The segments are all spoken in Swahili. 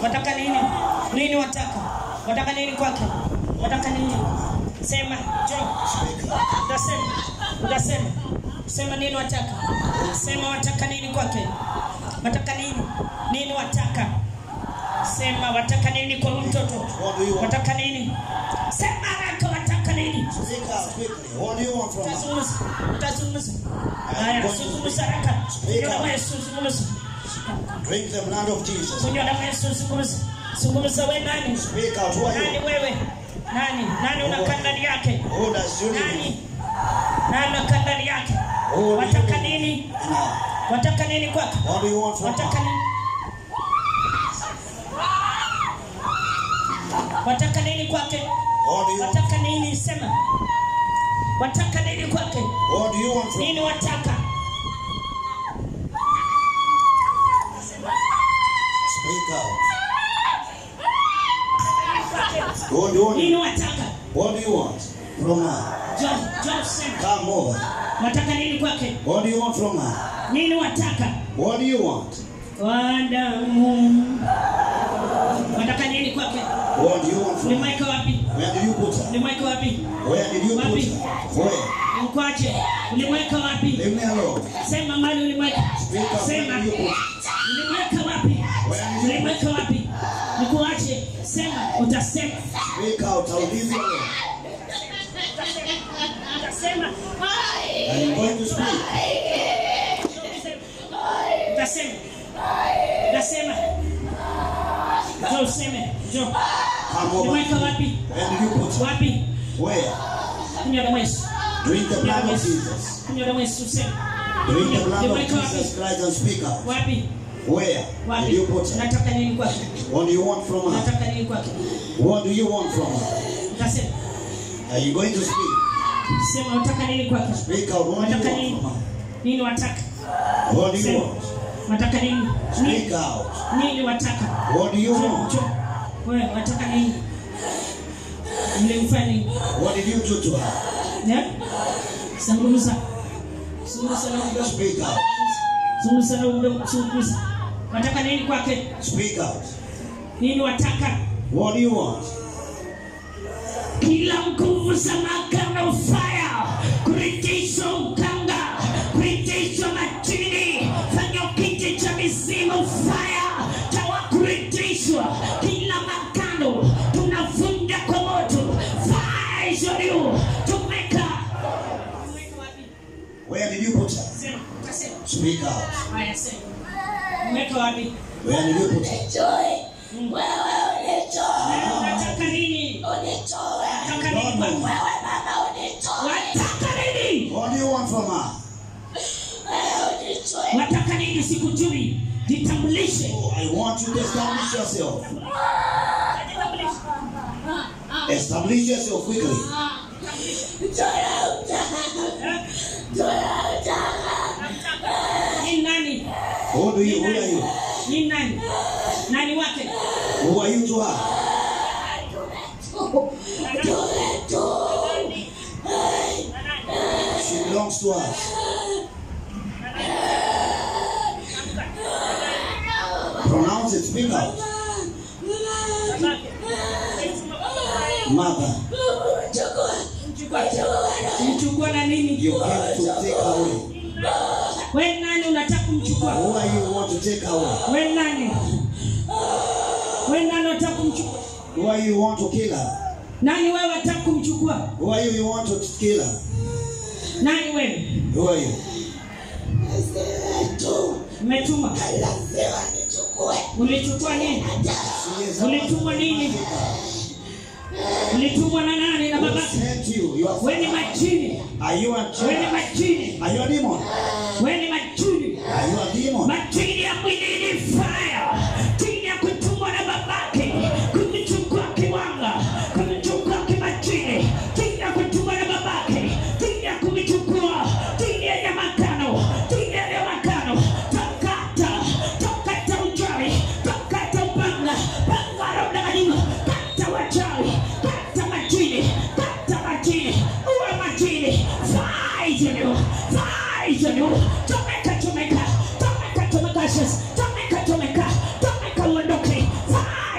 wataka nini nini wataka wataka nini kwake wataka nini sema jo utasema utasema sema nini wataka sema wataka nini kwake wataka nini nini wataka sema wataka nini kwa huyu mtoto What do you want? wataka nini sema haraka wataka nini Speak out quickly. What do you want from us? utazungumza utazungumza haya zungumza haraka kunywa damu ya Yesu zungumza Drink the blood of Jesus. kunywa damu ya Yesu zungumza zungumza we nani Speak out. Who are nani you? wewe nani nani unakaa ndani yake Who does you nani need? nani unakaa ndani yake Who wataka nini Now, wataka nini kwake what do you want from wataka us? nini wataka nini kwake What do you want? wataka nini sema wataka nini kwake What do you want from nini wataka Speak out. What do you want? nini wataka What do you want from her? jo jo sema Come over. wataka nini kwake What do you want from her? nini wataka What do you want? wadamu wataka nini kwake What do you want from her? ulimweka wapi Where did you put her? ulimweka wapi Where did you put Wapi? her? Where? mkwache ulimweka wapi Leave me alone. sema mali ulimweka Speak out. Where sema did you put her? ulimweka wapi ulimweka wapi nikuache sema utasema Speak out. I'll leave you alone. utasema I'm going to speak. utasema utasema jo useme jo Come over. ulimweka wapi Where did you put her? wapi Where? kunywa damu ya Yesu Drink the kunywa blood damu ya of Yesu Jesus. kunywa damu ya Yesu useme Drink the blood of ulimweka wapi Jesus Christ and speak out. wapi Where did wapi you put her? nataka nini kwake What do you want from her? nataka nini kwake What do you want from her? utasema Are you going to speak? sema unataka nini kwake Speak out. What do Wataka you want nini? from her? nini wataka What do you Sema. want? wataka nini Speak nini, out. nini wataka What do you Jo, want? jo. wewe wataka nini mlimfanya nini What did you do to her? Ne? zungumza zungumza na mdomo Speak out. zungumza na mdomo zungumza wataka nini kwake Speak out. nini wataka What do you want? kila nguvu za makana ufaya kuritishwa ukanga kuritishwa majini fanya kiti cha mizimu faya tawa kuritishwa kila makano tunavunja kwa moto faya ishoriu tumeka Where did you put her? Speak out. haya sema umeweka wapi Where did you put her? nataka nini nataka nini Don't kwako? know. wataka nini What do you want from her? wataka nini sikujui jitambulishe Oh, I want you to establish yourself. Establish yourself quickly. ni nani Who do you? Who are you? ni nani nani wake Who are you to her? She belongs to us. Pronounce it. Speak out. Mother, mchukua na nini you came to take away. we nani unataka kumchukua Who are you who want to take away? we nani we nani unataka kumchukua Who are you who want to kill her? nani wewe unataka kumchukua Who are you you want to kill her? nani wewe Who are you? umetuma ulichukua nini She is ulitumwa nini ulitumwa na nani na Who babake sent you? You are, we ni majini are you a we ni child? majini Are you a demon? we ni majini Are you a demon? majini ya mwilini fire chini ya kutumwa na babake kumchukua kiwanga kumchukua kimajini chini ya kutumwa na babake chini ya kumchukua chini ya nyamakano chini ya nyamakano takata takata uchawi takata upanga panga la udanganyifu kata wachawi kata majini kata majini uwe majini fight you fight you chomeka chomeka chomeka chomeka Jesus chomeka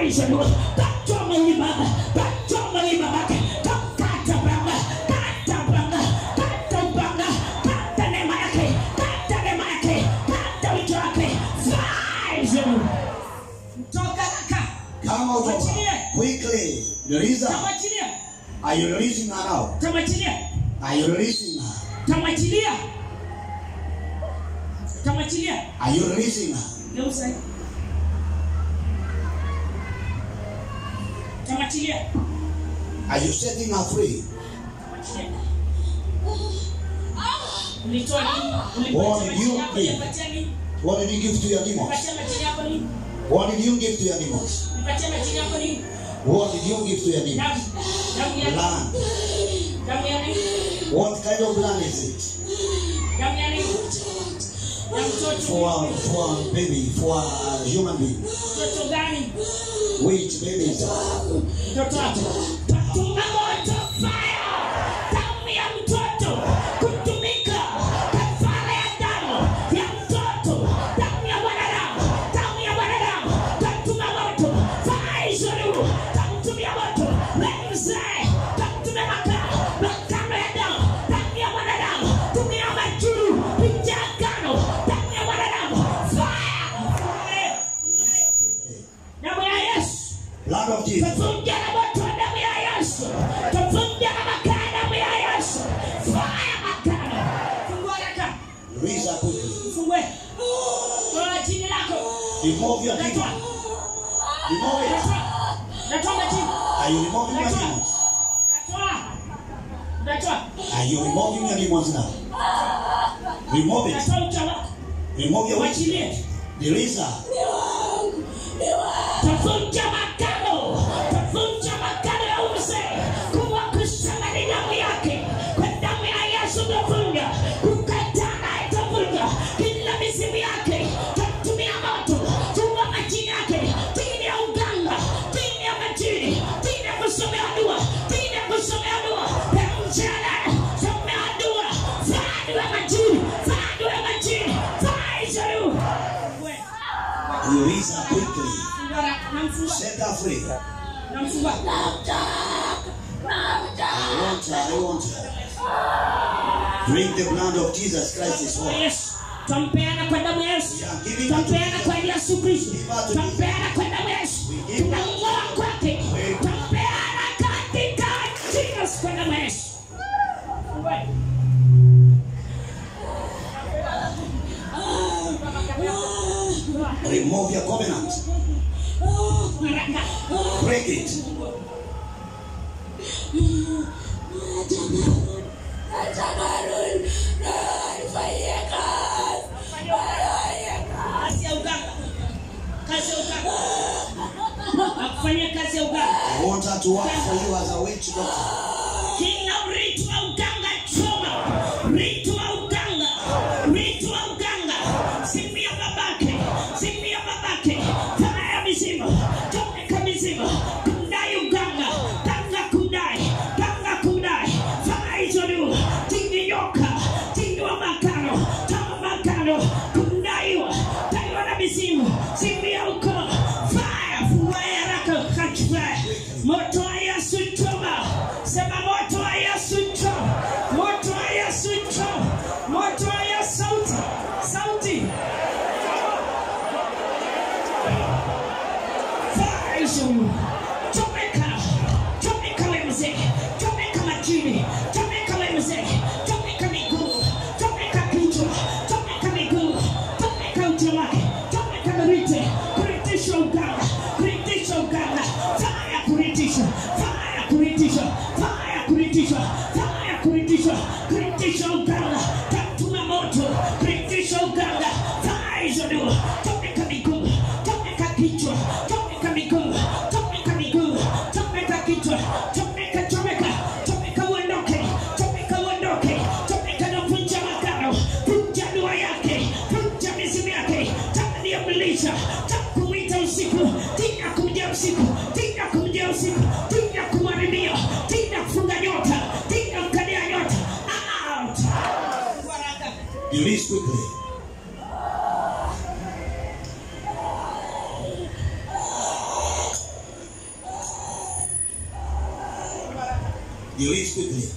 Fire Lord. Kata mwili baba. Kata mwili baba. Kata baba. Kata baba. Kata baba. Kata neema yake. Kata neema yake. Kata wito wake. Fire Lord. Toka kaka. Come out of Achilie. her. Quickly. Release her. Tamwachilia. Are you releasing her now? Tamwachilia. Are you releasing her? Tamwachilia. Tamwachilia. Are you releasing her? Geuza. Tamwachilia. Are you setting her free? Tamwachilia. Ulitoa nini? What Ulipatia did you majini yako, give? ulipatia nini? What did you give to your demons? Ulipatia majini yako nini? What did you give to your demons? Ulipatia majini yako nini? What did you give to your demons? Damu. Damu ya nini? Blood. Damu ya nini? What kind of blood is it? Damu ya nini? Ya mtoto. For for baby, for a human being. Mtoto gani? Which baby is that? Mtoto wako. Tatuma moto fire. Damu ya mtoto kutumika kafara ya damu ya mtoto. Damu ya mwanadamu. Damu ya mwanadamu. Tatuma moto. Fire zuru. Takutumia moto. Wewe mzee. Takutumia makaa. Makano ya damu. Damu ya mwanadamu. Tumia majuru. Picha agano. Damu ya mwanadamu. Fire. Damu ya Yesu. Blood of Jesus. Tuvunja na moto wa damu ya Yesu. Tuvunja na makaa ya damu ya Yesu. Fire makano. Fungua haraka. Release her quickly. Fungue. Toa jini lako. Remove your Natoa. demon. Remove it. Natoa. Natoa majini. Are you removing your demons? Natoa. Natoa. Are you removing your demons now? Remove it. Natoa ucha wako. Remove your witch. Mwachilie. Release her. Tuvunja makano. Tuvunja makano ya uzee. Kuwa kusema ni damu yake. Kwa damu ya Yesu tuvunja. Kukataa itavunja. Kila mizimu yake. Tatumia moto. Tuma majini yake. Dini ya uganga. Dini ya majini. Dini ya kusomea dua. Dini ya kusomea dua. Ya mchana. Somea dua. Fadi wa majini. Fadi wa majini. Fadi zaru. Release her quickly. Namfungua. Set her free. Namfungua. I want her. I want her. Drink the blood of Jesus Christ is all. Yesu. Twampeana kwa damu ya Yesu. Twampeana kwa Yesu Kristo. Twampeana kwa damu ya Yesu. Tunamng'oa kwake. Twampeana katika jina kwa damu ya Yesu. Remove your covenant. Haraka. Break it. Kazi ya uganga. Kazi ya uganga. Akufanyia kazi ya uganga. I want her to work for you as a witch doctor. Kila urithi wa uganga choma, urithi wa uganga, urithi wa uganga, simu ya babake, simu ya babake, taa ya mizimu, chomeka mizimu, kudai uganga, tanga kudai, tanga kudai, faa hizo juu, tindi nyoka, tindi wa makano, tama makano, kudaiwa, daiwa na mizimu, simu ya ukoo, fire, fungua haraka, catch fire, moto wa Yesu choma, sema moto wa Yesu choma, moto wa Yesu choma, moto wa Yesu sauti, sauti. Fire hizo. Chomeka, chomeka we mzee, chomeka majini, chomeka we mzee, chomeka miguu, chomeka kichwa, chomeka miguu, chomeka uti wake, chomeka mirite, kuritisha uganga, kuritisha uganga, fire kuritisha, fire kuritisha, fire kuritisha, fire kuritisha, kuritisha uganga, tatuma moto, kuritisha uganga, fire hizo ndio, chomeka miguu, chomeka kichwa, chomeka miguu, chomeka miguu, chomeka kichwa, chomeka, chomeka, chomeka uondoke, chomeka uondoke, chomeka na vunja makano, vunja dua yake, vunja mizimu yake, tani ya mlisha, takumwita usiku, tina kumjia usiku, tina kumjia usiku, tina kumharibia, tina kufunga nyota, tina mkadia nyota, out. Baraka. Release quickly. Release quickly.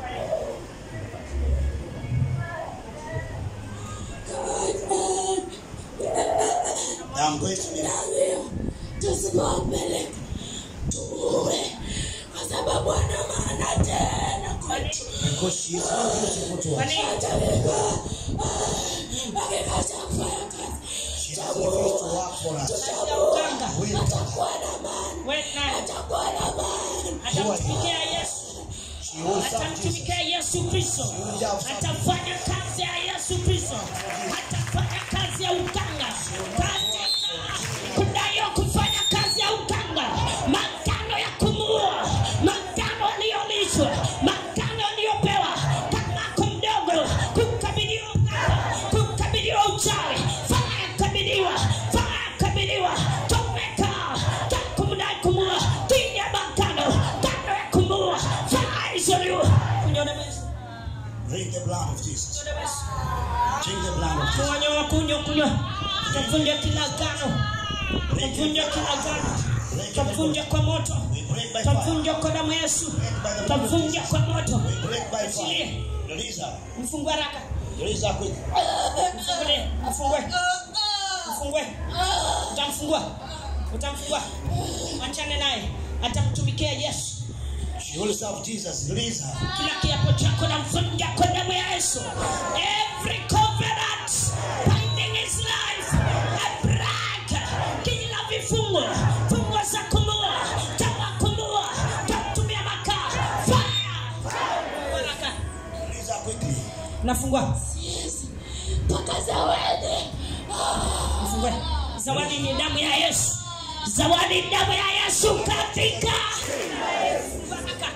I'm going to be tusimame mbele tuue kwa sababu ana maana tena kwetu because she is not useful to us. atabeba akikacha kufanya kazi She doesn't refuse to work for us. Wait, atakuwa na maana atakuwa na maana atamtumikia yesu she will serve Jesus. atamtumikia yesu kristo atafanya kazi ya yesu kristo atafanya kazi ya uganga katika kudayo kufanya kazi ya uganga magano ya kumuua magano aliyolishwa magano aliyopewa kamako mdogo kukabiliwa uganga kukabiliwa uchawi faya kabiliwa faya kabiliwa tomeka takumdai kumua chini ya magano kando ya kumua faya isoliwa kunyona mesi Drink the blood of Jesus. Drink the blood of Jesus. kunywa kunywa kunywa tavunja kila gano tavunja kila gano tavunja kwa moto We break by fire. tavunja kwa damu ya yesu tavunja kwa moto We break by fire. Release her. mfungue haraka Release her quick. mfungue mfungue mfungue utamfungua utamfungua achane naye atamtumikia yesu She will serve Jesus. Release her. kila kiapo chako na mvunja kwa damu ya yesu every covenant binding his life I break kila vifungo fungo za kumua tawa kumua tatumia makaa fire baraka Release her quickly. nafungua mpaka zawadi Mfungue. zawadi ni damu ya yesu zawadi ni damu ya yesu katika Baraka.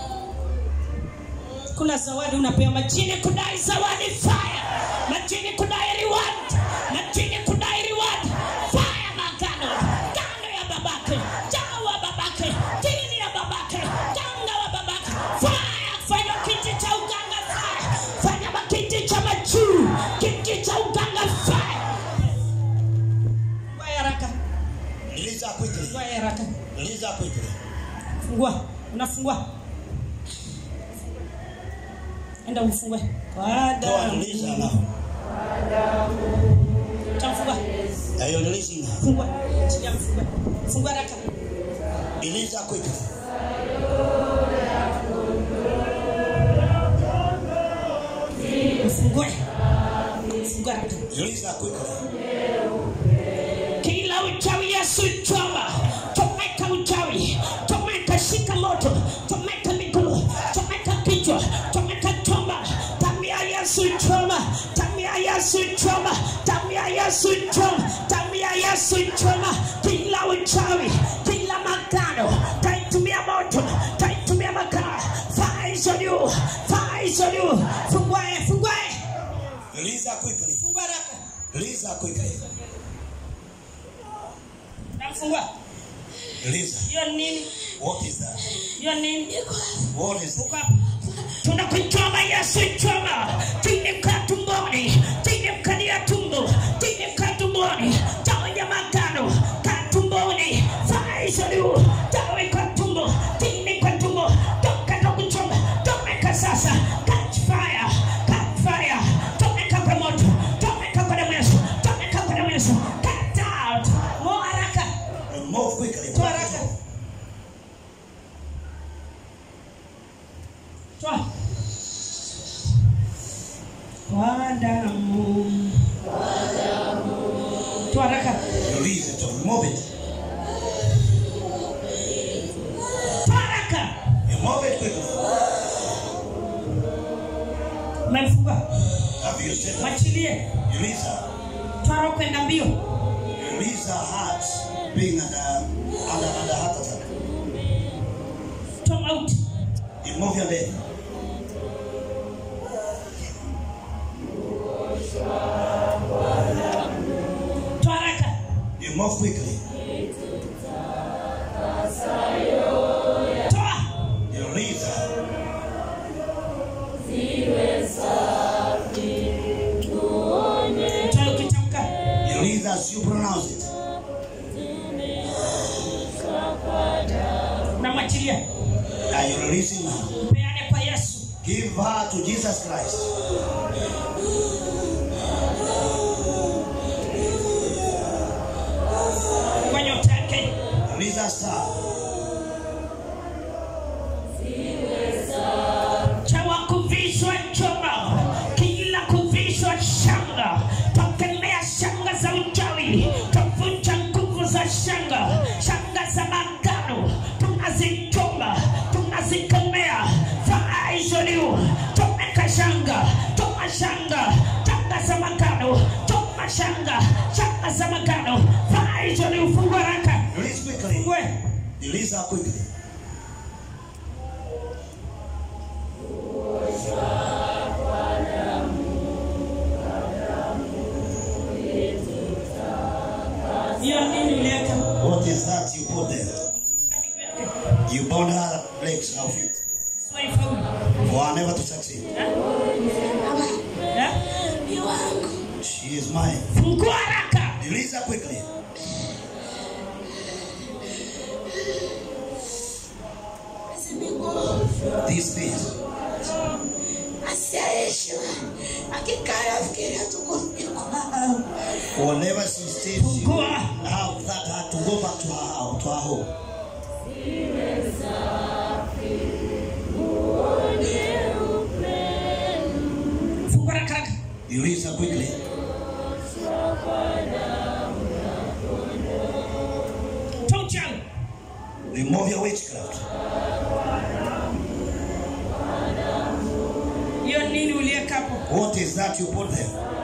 kuna zawadi unapewa majini kudai zawadi fire majini kudai reward majini kudai reward fire magano kando ya babake jawa babake chini ya babake kanga wa babake fire fanya kiti cha uganga fire fanya makiti cha majuu kiti cha uganga fire Fungua haraka Release her quickly. fungua haraka Release her quickly. fungua unafungua enda ufungue kwa Go and damu release her now. tamfungua Are you releasing her? fungua sijamfungua fungua haraka Release her quickly. mfungue fungua haraka Release her quickly. kila uchawi yesu choma chomeka uchawi chomeka shika moto chomeka miguu chomeka kichwa chomeka choma tamia yesu choma tamia yesu choma tamia yesu choma tamia yesu choma kila uchawi kila magano taitumia moto taitumia makaa faizo juu faizo juu fungue fungue Release her quickly. fungue haraka Release her quickly. namfungua Release her. hiyo nini What is that? hiyo nini What is Uko hapa. tunakuchoma yesu choma tinemka tumboni tinemkalia tumbo tinemka tumboni taonya magano ka tumboni faisaliu tawe kwa tumbo tine kwa tumbo toka na kuchoma tomeka sasa catch fire catch fire tomeka kwa moto tomeka kwa damu ya Yesu tomeka kwa damu ya Yesu cut out mo haraka Move quickly. toa haraka toa kwa damu toa haraka Release it. Move it. toa haraka You move it quickly. umemfungua Have you said that? mwachilie Release her. toa roho kwenda mbio Release her heart being under, under, under heart attack. toa mauti You move your leg. toa haraka You move quickly. toa You release her. toa ukitamka You release her as you pronounce it. unamwachilia Are you releasing her? mpea Give her to Jesus Christ. kwa nyota yake Release her star. chawa kuvishwa choma kila kuvishwa shanga twakemea shanga za uchawi twavunja nguvu za shanga shanga za magano tunazichoma tunazikemea faaizoliu tomeka shanga toma shanga shanga za magano toma shanga shanga za magano faaizoliu fungua raka Release quickly. we Release her quickly. hiyo nini uliweka What is that you put there? You bound her legs, her feet, Swaifaulu. for her never to succeed. Eh? She is mine. fungua haraka Release her quickly. These things. asiaishwa akikaa afikiria tuko kwao Whenever she stays, she will Fungua. have that heart to go back to her house, to her home. fungua haraka haraka Release her quickly. toa uchawi Remove your witchcraft. hiyo nini uliweka hapo What is that you put there?